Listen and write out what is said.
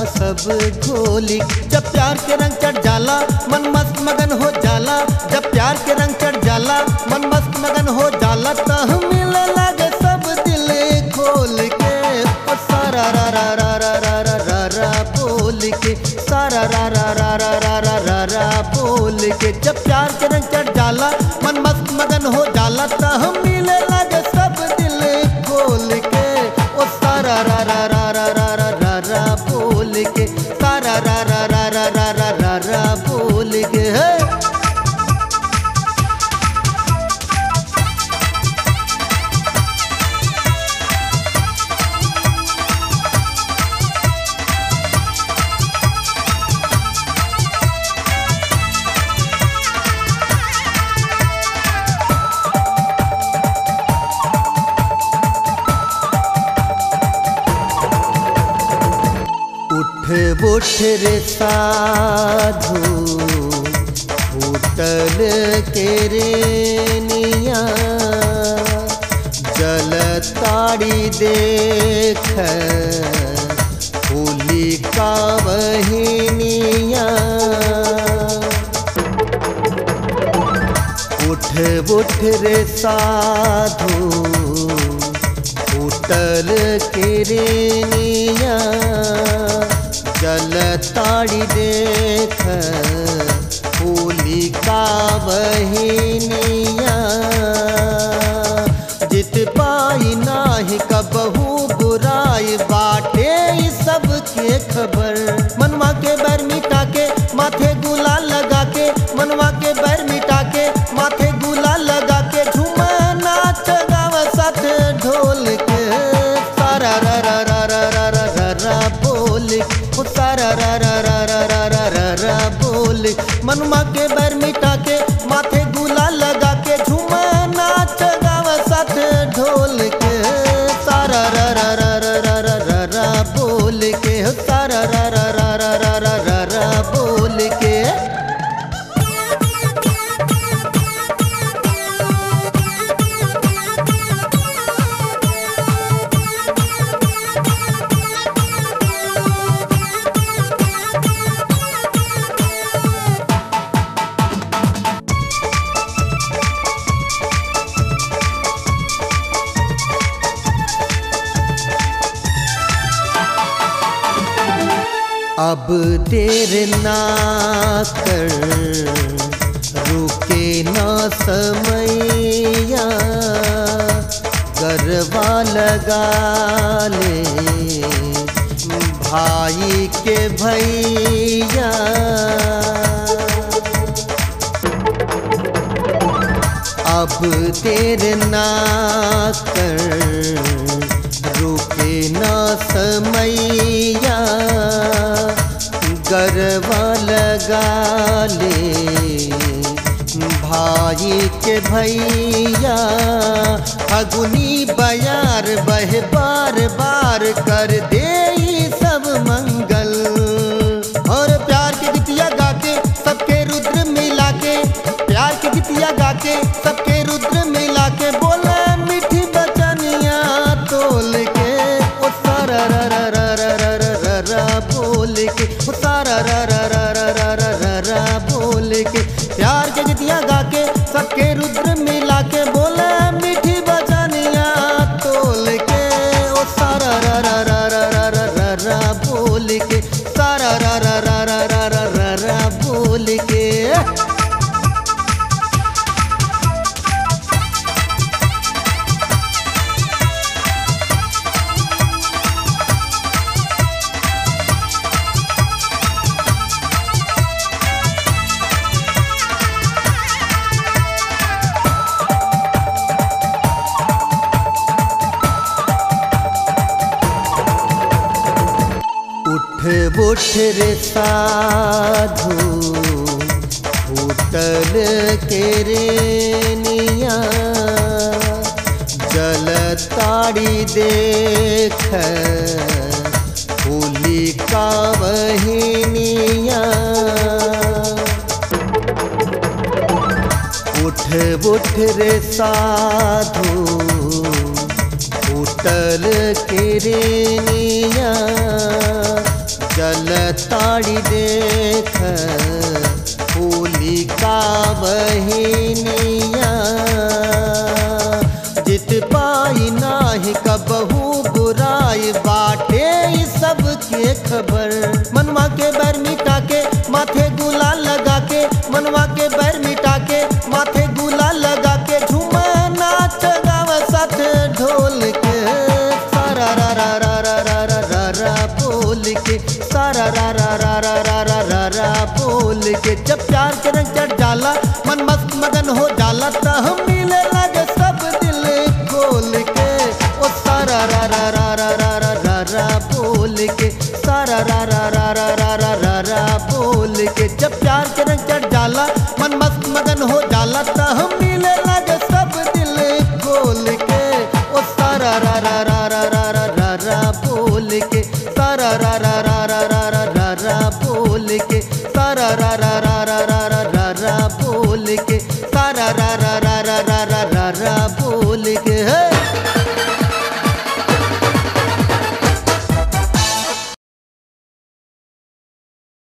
सब घोली जब प्यार के रंग चढ़ जाला मन मस्त मगन हो जाला जब प्यार के रंग चढ़ जाला मन मस्त मगन हो जाला त मिले लागे सब दिल खोल के ओ सारा रा रा रा रा रा रा रा रा बोल के सारा रा रा रा रा रा रा रा रा बोल के जब प्यार के रंग चढ़ जाला मन मस्त मगन हो जाला त मिले लागे सब दिल खोल के ओ सारा रा रा रा रा रा रा रा रा बोल के सारा रा रा रा रा रा रा रा रा बोल के हे उठ उठ रे साधु होटल के रे निया जल ताड़ी देख होली का बहिनिया उठ उठ रे साधु होटल के रे निया जल ताड़ी देख होली का बहिनिया जित पाई नाही कबहू बुराई बाटे ई सब के खबर मनवा के बैर मिटा के माथे गुलाल लगा के मनवा के बैर मिटा के माथे गुलाल लगा के झूमा नाच गावा साथ ढोल के सारा रा रा रा रा रा रा रा रा बोल ओ सारा रा रा रा रा रा रा रा रा बोल मनवा के बैर मिटा के माथे गुलाल लगा के झूमा नाच गावा साथ ढोल के सारा रा रा रा रा रा रा रा रा बोल के हो सारा रा रा रा रा रा रा रा रा बोल के अब देर ना कर रुके ना समैया गरबा लगा ले भाई के भैया अब देर ना कर रुके ना समैया गरबा लगा ले भाई के भैया फगुनी बयार बह बार बार कर दे ई सब मंगल और प्यार की गीतिया गा के सबके रुद्र मिला के प्यार की गीतिया गा के सबके रुद्र मिला के बोला मीठी बचनिया तोल के ओ सारा रा रा रा रा रा रा रा रा बोल के ओ सारा रा रा रा रा रा रा रा रा बोल के प्यार की गीतिया गा के सबके रुद्र मिला के बोला मीठी बचनिया तोल के ओ सारा रा रा रा रा रा रा रा रा बोल के सारा रा रा रा रा रा रा रा रा बोल के उठ उठ रे साधु होटल के रे निया जल ताड़ी देख होली का बहिनिया उठ उठ रे साधु होटल के रे निया जल ताड़ी देख होली का बहिनिया जित पाई नाही कबहू बुराई बाटे ई सबके खबर मनवा के बैर मिटा के माथे गुलाल लगा के मनवा के बैर मिटा के माथे गुलाल लगा के झूमा नाच गाव साथ ढोल के सारा रा रा रा रा रा रा रा रा बोल के सारा रा रा रा रा रा रा रा रा बोल के जब प्यार के रंग चढ़ जाला मन मस्त मगन हो जाला त हम मिले लगे सब दिल खोल के ओ सारा रा रा रा रा रा रा रा रा बोल के सारा रा रा रा रा रा रा रा रा बोल के जब प्यार के रंग चढ़ जाला मन मस्त मगन हो जाला त हम मिले लगे सब दिल खोल के ओ सारा रा रा रा रा रा रा रा रा बोल के सारा रा रा रा रा रा रा रा रा बोल के सारा रा रा रा रा रा रा रा रा बोल के सारा रा रा रा रा रा रा रा रा बोल के